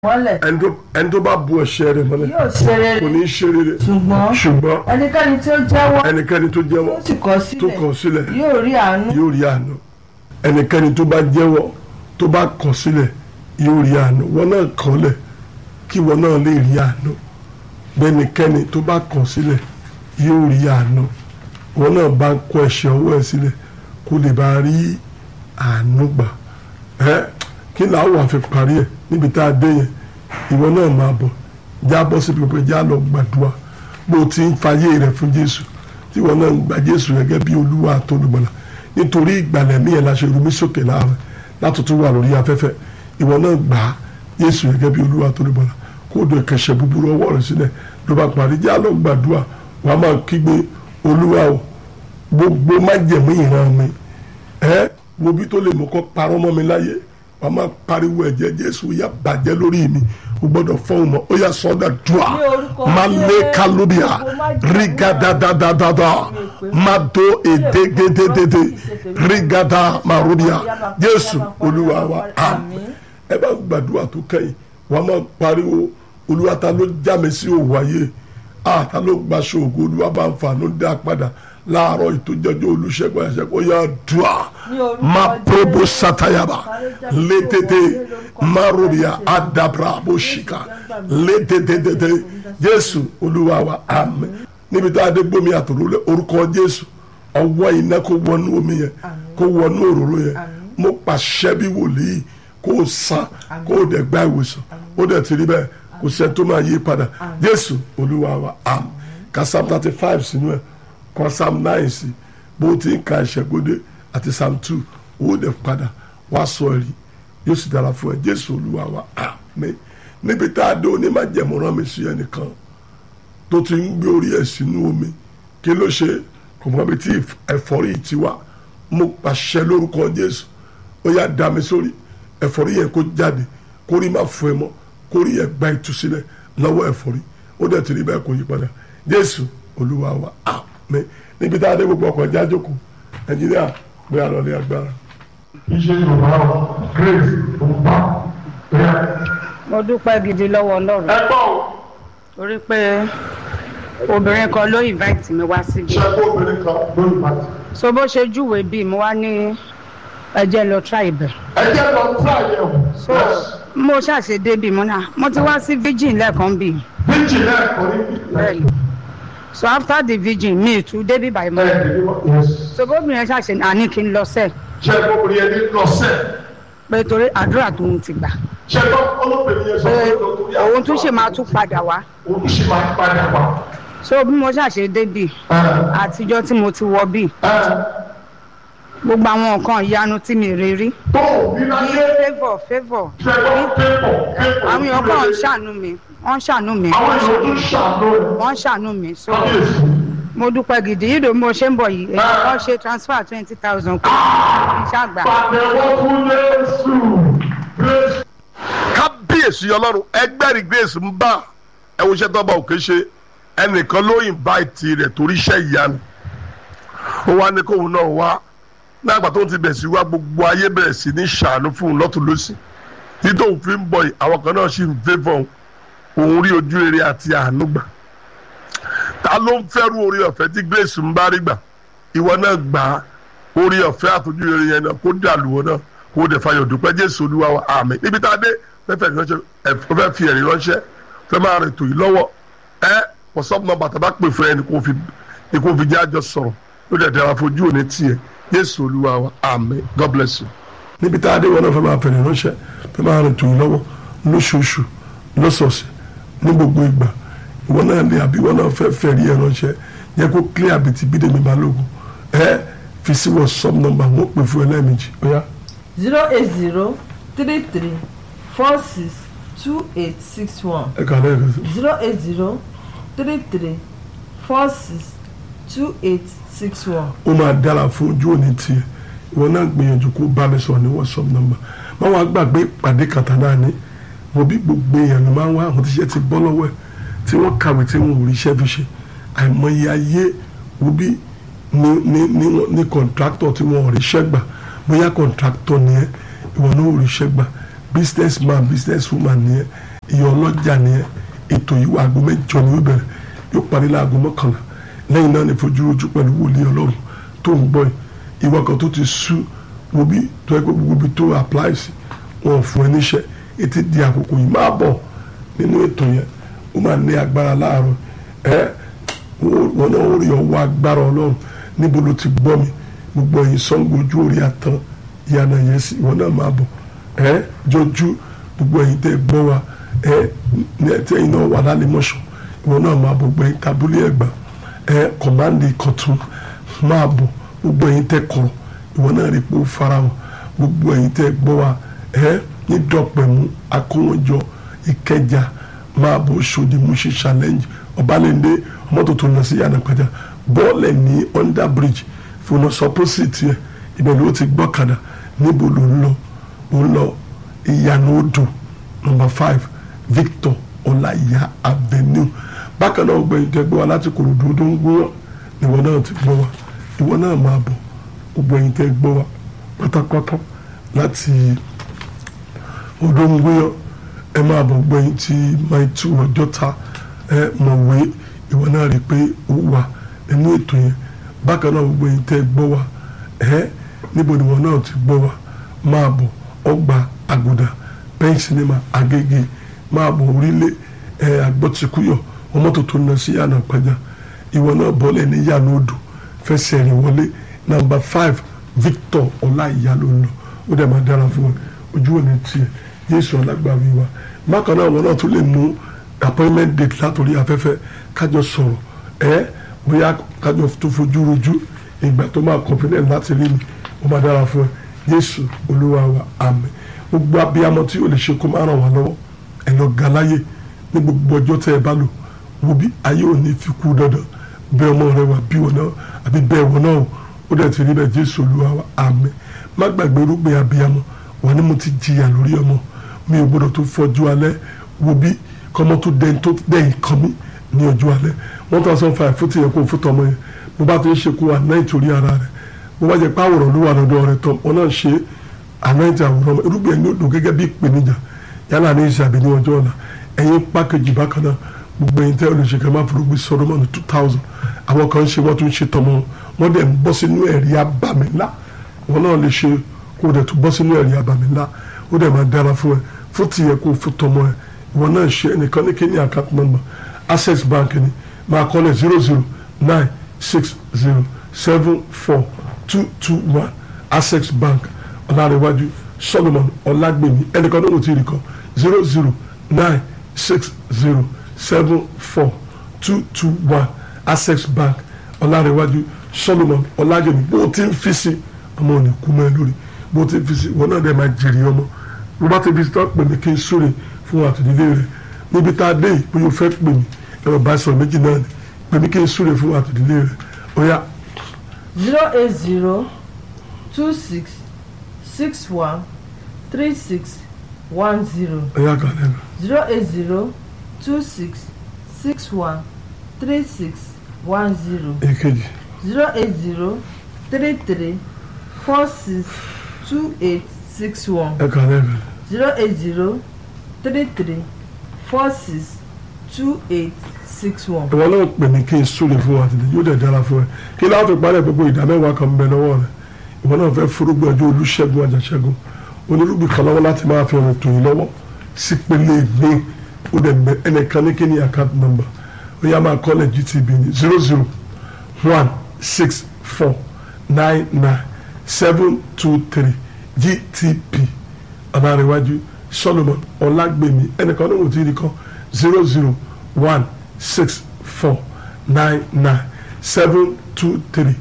mọ́lẹ̀ ẹni tó ẹni tó bá bu ẹ̀ṣẹ̀ rẹ̀ mọ́lẹ̀ yóò ṣe rere kò ní í ṣe rere ṣùgbọ́n ṣùgbọ́n ẹnikẹ́ni tí ó jẹ́wọ́ ẹnikẹ́ni tó jẹ́wọ́ tó sì kọ̀ tó sílẹ̀ kọ̀ sílẹ̀ yóò rí àánú yóò rí àánú ẹnikẹ́ni tó bá jẹ́wọ́ tó bá kọ̀ sílẹ̀ yóò rí àánú wọn náà kọ̀lẹ̀ kí wọn náà lè rí àánú bẹ́nikẹ́ni tó bá kọ̀ sílẹ̀ yóò rí àánú wọn náà bá kọ̀ ẹ̀ṣẹ̀ ọwọ́ ẹ̀ sílẹ̀ kó lè bá rí àánú gbà ẹ́ kí làwọn wà fi parí ẹ̀ níbi tá a dé yẹn ìwọ náà máa bọ̀ já bọ́ síbi pé já lọ gbàdúrà bó o ti ń fayé rẹ̀ fún Jésù tí wọn náà ń gba Jésù gẹ́gẹ́ bí Olúwa àtolùgbàlà nítorí ìgbàlẹ̀ mí yẹn la ṣe rúmi sókè láàrin láti tún wà lórí afẹ́fẹ́ ìwọ náà gbà á Jésù gẹ́gẹ́ bí Olúwa àtolùgbàlà kó o dùn kẹsẹ̀ búburú ọwọ́ rẹ̀ sílẹ̀ ló bá parí já lọ gbàdúrà wàá máa kígbe Olúwa o gbogbo májẹ̀mú ìran mi ẹ wo bí tó lè mú kọ́ parọ́ mọ́ mi láyé wà á máa pariwo ẹ̀jẹ̀ Jésù yà bàjẹ́ lórí mi o gbọ́dọ̀ fọ́hùn mọ́ ó yà sọ́dà dùà Ní orúkọ má lé Jésù, kálóbíà gbogbo májẹ̀mú rígádádádádá má do èdégédédédé rígádá màrúbíà Jésù Olúwa wa àmín ẹ bá gbàdúrà tó kẹ́yìn wà á máa pariwo Olúwa ta ló já mi sí òwò ayé ah ta ló gbaṣọ ògo Olúwa bá ń fa ló dá padà láàárọ̀ ìtòjọ́jọ́ olùṣègùn ẹ̀ṣẹ̀ kó yá dùà Ní orúkọ má Jésù. probo satayaba létété marobia adabra boshika létététété Jésù Olúwa wa àmín níbi tá a dé gbómi àtòrò lé orúkọ Jésù ọwọ́ iná kó wọnú omi yẹn kó wọnú òróró yẹn mo pàṣẹ bí wòlíì kó o san kó o dẹ̀ gba ìwòsàn ó dẹ̀ ti rí bẹ́ẹ̀ kò sẹ́ni tó máa yí padà Jésù Olúwa wa àmín ka psalm thirty five sínú ẹ̀ kọ psalm nine sí bó ti ń ka ìṣẹ́gbódé àti psalm two owó dẹ̀ padà wá sọ ẹ̀rí yóò sì dára fún ẹ Jésù Olúwa wa àmín níbi tá a dé onímọ̀jẹ̀mú rán mi sí ẹnìkan tó ti ń gbé orí ẹ̀ sínú omi kí ló ṣe kò mọ ibi tí ẹ̀fọ́rí ti wá mo pàṣẹ lórúkọ Jésù ó yá dá mi sórí ẹ̀fọ́rí yẹn kó jáde kó rí má fún ẹ mọ́ kó rí ẹ gba ìtúsílẹ̀ lọ́wọ́ ẹ̀fọ́rí ó dẹ̀ ti rí bẹ́ẹ̀ kó yí padà Jésù Olúwa wa àmín níbi tá a dé gbogbo ọkọ̀ ìjà jókòó Nàìjíríà gbé àlọ́lé agbára. iṣẹ́ yorùbá ọ grace òǹpa ẹ̀ mo dúpẹ́ gidi lọ́wọ́ ọlọ́run ẹ gbọ́ ọ torí pé obìnrin kan ló invite mi wá síbi ṣe kó obìnrin kan lórí pàtì. so bó ṣe júwèé bíi mo wá ní ẹjẹ lọ try ibẹ̀ ẹ jẹ́ lọ tí àyẹ̀ wò. so mo ṣàṣe débi mo náà mo ti wá sí virgin lẹ́ẹ̀kan bíi bíjì náà kọ́ ní bẹ́ẹ̀ni so after the virgin mi tún débi by ẹ̀ monday ẹ̀ yes. so bóbìnrin yẹn ṣàṣe àní kí n lọ sẹ́ẹ̀ ṣe kó obìnrin yẹn ní lọ́sẹ̀. pé torí àdúrà tó ń ti gbà ṣe kó olóbìnrin yẹn sọ pé pé lọ́tọ́rí àwọn òun tún ṣe máa tún padà wá òun ṣì máa padà wá. so bí mo ṣàṣe débi ẹ̀ àtijọ́ tí mo ti wọ bíi ẹ̀ gbogbo àwọn nǹkan ìyanu tí mi rí rí tó o bí ní láyé favour favour ṣe kó pépọ̀ pépọ̀. àwọn èèyàn kan ń ṣàánú mi wọ́n ń ṣàánú mi àwọn èèyàn tún ṣàánú rẹ̀. wọ́n ń ṣàánú mi so kábíyèsí. mo dúpẹ́ gidi yìí ló mo ṣe ń bọ̀ yìí èèyàn kan ṣe transfer twenty thousand kò ní ṣàgbà pàtẹ́wọ́ fún Jésù. Jésù. kábíyèsí ọlọ́run ẹgbẹ́rì grace ń bá ẹwọ iṣẹ́ tọ́ba òkè ṣe ẹnìkan ló invite rẹ̀ torí iṣẹ́ ìyanu ó wá ní kóun náà wá nígbà tó ń ti bẹ̀rẹ̀ sí wá gbogbo ayé bẹ̀rẹ̀ sí ní ṣàánú fún un lọ́tún lọ́sì títí òun fi ń bọ̀ yìí àwọn kan náà sì ń fẹ́ fún òun rí ojú rere àti àánú gbà ta ló ń fẹ́rù orí ọ̀fẹ́ tí grace ń bá rí gbà ìwọ náà gbà á orí ọ̀fẹ́ àtọ́jú rere yẹn náà kó dàlúwọ̀ náà kó dẹ̀ fayọ̀ dúpẹ́ jésù olúwa wa àmín níbi tá a dé fẹ́fẹ́ ránṣẹ́ ẹ̀fọ́ fẹ́ fi ẹ̀rí ránṣẹ́ fẹ́ máa rìn tòyí lọ́wọ́ ẹ wọ́sọ́pù náà bàtà bá pè fún ẹ ní kó fi ní kó fi jẹ́ àjọ sọ̀rọ̀ ló dẹ̀ dára fojú òní tiẹ̀ jésù olúwa wa àmín god bless you. níbi tá a dé wọn náà fẹ́ máa fẹ̀rẹ̀ ránṣẹ́ fẹ́ máa rìn tòyí lọ́wọ́ lóṣooṣù lọ́sọ̀ọ̀sẹ̀ ní gbogbo ìgbà ìwọ náà ní àbí ìwọ náà fẹ́ fẹ̀rí ẹ̀ ránṣẹ́ yẹ kó clear àbìtì bídèmí balógun ẹ fi sí wọ́sọ́pù nọ́mbà wọn pè fún ẹ lẹ́ẹ̀mejì ó yá. zero eight zero three three four six two eight six one ẹ kà lẹ́ẹ̀kan sí. zero eight zero three three four six two eight six one. ó máa dára fún ojú òní tiẹ̀ ìwọ náà gbìyànjú kó bá mi sọ̀rọ̀ ní whatsapp number má wàá gbàgbé ìpàdé kàtà náà ní mo bí gbogbo èèyàn ló máa ń wá àwọn tíṣẹ́ ti bọ́ lọ́wọ́ ẹ̀ tí wọ́n kàwé tí wọ́n ò rí iṣẹ́ fi ṣe àìmọye ayé wo bí ní ní ní ní kọ̀ǹtráktọ̀ tí wọ́n ò rí iṣẹ́ gbà bóyá kọ̀ǹtráktọ̀ ni ẹ́ ìwọ náà ò rí iṣẹ́ gbà business man business woman ni ẹ́ ìyá ọlọ́jà nìyẹn ètò yìí wà aago mẹ́jọ ni ó bẹ̀rẹ̀ yóò parí láago mọ́kànlá lẹ́yìn náà ní fojúrojú pẹ̀lú wòlíì ọlọ́run tó ń gbọ́ yìí ìwọ kan tó ti sú wo bí tó yẹ kó gbogbo ibi tó apply sí wọn ò fún ẹ níṣẹ́ etí di àkókò yìí máa bọ̀ nínú ètò yẹn ó máa ní agbára láàárọ̀ ẹ wọn náà ó rí ọwọ́ agbára ọlọ́run níbo ló ti gbọ́ mi gbogbo ẹ̀yin Ṣàngó ojú orí àtàn ìyànà yẹn sí ìwọ náà máa bọ̀ ẹ jọjú gbogbo ẹ̀yin tẹ́ gbọ́ wa ẹ ní ẹtí ẹ̀yin náà wà lálẹ́ mọ́ṣọ́ ìwọ náà máa bọ̀ gbẹ̀yìn tabulé ẹ̀gbà ẹ kọ̀mándì kọ̀tún máa bọ̀ gbogbo ẹ̀yin tẹ́ kọ̀rọ̀ ìwọ náà rí pé ó farahàn gbogbo ẹ̀yin tẹ́ gbọ́ wa ẹ ní dọ̀pẹ̀mú akówójọ ìkẹjà máa bọ̀ ṣòdì múṣe challenge ọbalẹ̀ndé mọ́tò tó lọ sí yànnà pẹ̀já bọ́ọ̀lẹ̀ ní under bridge fúnà sọpọ́sìtì ẹ̀ ibẹ̀ ló ti gbọ́kadà níbo ló ń lọ ó ń lọ ìyànà odò number five Victor ọláìyá avenue bákan náà gbẹ̀yìn tẹ́ gbọ́ wa láti kòròdú tó ń gbọ́ ìwọ náà ti gbọ́ wa ìwọ náà máa bọ̀ gbogbo ẹ̀yin tẹ́ gbọ́ wa pátápátá láti odò ń gbéyàn ẹ máa bọ̀ gbẹ̀yìn tí máa tú ọjọ́ ta ẹ mọ̀wé ìwọ náà rí i pé ó wà nínú ètò yẹn bákan náà gbogbo ẹ̀yin tẹ́ gbọ́ wa ẹ níbo ni ìwọ náà ti gbọ́ wa máa bọ̀ ọgbà àgùdà pen cinema agége máa bọ̀ orílẹ̀ ẹ àgbọ̀tìkúyọ̀ ọmọ tó tó lọ sí yànnà pàjá ìwọ náà bọ́lẹ̀ ní yànnà odò fẹsẹ̀ rìn wọlé nàmbà five Victor ọláìyá ló ń lọ ó dẹ̀ máa dára fún wọn ojú òní tiẹ̀ Jésù alágbàwí wa bákan náà wọn náà tún lè mú appointment date látòrí afẹ́fẹ́ kájọ sọ̀rọ̀ ẹ bóyá kájọ tó fojú rojú ìgbà tó máa confident láti rí mi ó máa dára fún ẹ Jésù olúwa wa àmín gbogbo abiyamọ tí o lè ṣe kó máa ràn wá lọ́wọ́ ẹ lọ ga láyé ní gbogbo ọjọ́ tẹ́ ẹ bá lò wo bí ayé ò ní fi kú dandan bẹ́ẹ̀ ọmọ rẹ wà bí wọn náà àbí bẹ́ẹ̀ wọn náà ó dẹ̀ ti rí bẹ́ẹ̀ Jésù olúwa wa àmín má gbàgbé rúgbìn abiyamọ wà ní mo ti jìyà lórí ọmọ mi ò gbọdọ̀ tó fọjú alẹ́ wo bí kọ́mọ tó dẹ́n tó dẹ́yìn kan mi ní ọjọ́ alẹ́ one thousand five fún tìyẹn kó fún tọmọ yẹn mo bá ti ń ṣe kó wà náà ìtòrí ara rẹ mo bá jẹ pé àwòrán ló wà lọ́dọ̀ rẹ tán wọn náà ṣe àná ìjà àwòrán ọmọ irúgbìn ẹni odò gẹ́gẹ́ bí ìpèníjà yálà ní ìṣàbí ní ọjọ́ ọ̀la ẹ̀yin pákéjì bákan náà gbogbo ẹ̀yin tẹ́ olùṣèkẹ́ máa forúgbìn sọdọ́mọ́nù two thousand àwọn kan ń ṣe wọ́n tún ń ṣe tọmọ wọn dẹ̀ ń bọ́ sínú ẹ̀rí abàmì ńlá wọn náà lè ṣe kó o dẹ̀ tún bọ́ sínú ẹ̀rí abàmì ńlá ó dẹ̀ máa dára fún ẹ fún tìyẹ kó o fún tọmọ ẹ wọn náà ṣe ẹnìkan ní kíní account number access bank ni máa kọ́ lẹ̀ zero zero nine six zero seven four two two one access bank ọ̀làrẹ̀wájú solomon ọ̀làgbèmí ẹnìkan náà ò tí ì rí kan zero zero nine six zero seven four two two one access bank ọ̀làrẹ̀wájú solomon ọ̀làgbèmí bó o ti ń fi sí ọmọ òní kú mọ́ ẹ lórí bó o ti ń fi sí wọn náà dẹ̀ máa jèrè ọmọ bó bá ti fi sí tó pè mí kí n súre fún àtìlélẹ́ rẹ̀ níbi tá a dé yìí bóyá o fẹ́ pè mí ẹ̀rọ bá sọ̀rọ̀ méjì náà ni pè mí kí n súre fún àtìlélẹ́ rẹ̀ ó yá zero eight zero two six six one three six one zero ó yá kan lẹ́nu. zero eight zero two six six one three six one zero èkejì zero eight zero three three four six two eight six one ẹ kan lẹ́nu. zero eight zero three three four six two eight six one. ìwọ náà pè mí kí n súre fún wa tìlẹ̀ yóò dẹ̀ dára fún ẹ kí láwọn fi parẹ́ gbogbo ìdá mẹ́wàá kan ń bẹ lọ́wọ́ rẹ ìwọ náà fẹ́ forúgbìn ọjọ́ olùṣègùn àjàṣẹ́gun onírúgbìn kan lọ́wọ́ láti máa fi ọ̀rọ̀ tòyìn lọ́wọ́ sí pélé mi ó dẹ̀ bẹ ẹnìkan ní kí ni account number ó yá máa kọ́lẹ̀ GTB ní zero zero one six four nine nine seven two three GTP ọ̀nàrẹ̀wájú Solomon ọ̀làgbèmí ẹnìkan ní òtí rí kan zero zero one six four nine nine seven two three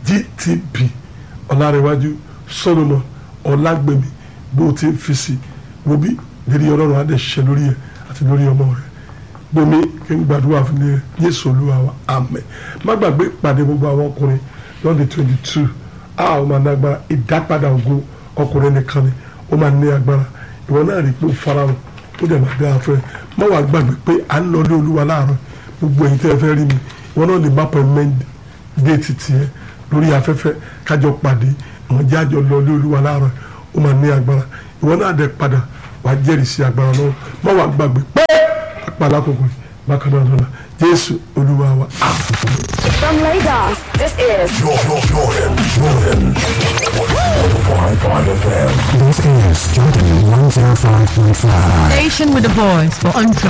GTP ọ̀làrẹ̀wájú Solomon ọ̀làgbèmí bó ti fi si wo bí lérí ọlọ́run adé ṣiṣẹ́ lórí ẹ̀ àti lórí ọmọ rẹ̀ gbomi kí n gbàdúrà fún mi Jésù Olúwa wa àmín má gbàgbé ìpàdé gbogbo àwọn ọkùnrin lọ́dún twenty two a ó máa ní agbára ìdápadà ògo ọkùnrin nìkan ni ó máa ní agbára ìwọ náà rí i pé ó farahàn ó dẹ̀ máa dára fún ẹ má wàá gbàgbé pé à ń lọ ilé Olúwa láàárọ̀ gbogbo ẹ̀yin tẹ́ ẹ fẹ́ rí mi ìwọ náà lè má pẹ́ mẹ́ndì déètì tiẹ̀ lórí afẹ́fẹ́ kájọ pàdé àwọn jájọ lọ ilé Olúwa láàárọ̀ ó máa ní agbára ìwọ náà dẹ̀ padà wà á jẹ́rìí sí agbára lọ́wọ́ má wàá gbàgbé pé àpàlà kòkò yìí bákan náà lọ́la jésù olúwa wa. From Lagos, this is Jordan, Jordan, Jordan. 105.5 FM. This is Jordan 105.5. Station with a voice for entrepreneurs.